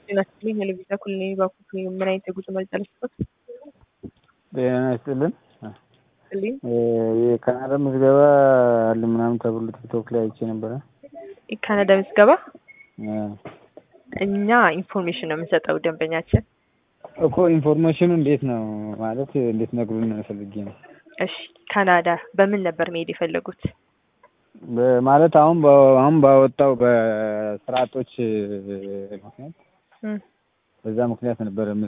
ጤና ይስጥልኝ ሄለቪዛ ኩልኔ ባኩት ምን አይነት የጉዞ መረጃ ልስጦት? ጤና ይስጥልን። ስልኝ የካናዳ ምዝገባ አለ ምናምን ተብሎ ቲክቶክ ላይ አይቼ ነበረ። የካናዳ ምዝገባ አ፣ እኛ ኢንፎርሜሽን ነው የምንሰጠው ደንበኛችን። እኮ ኢንፎርሜሽኑ እንዴት ነው ማለት እንዴት ነግሩን ፈልጌ ነው። እሺ ካናዳ በምን ነበር መሄድ የፈለጉት? ማለት አሁን በ- አሁን ባወጣው በስርዓቶች ምክንያት እም፣ በዛ ምክንያት ነበረ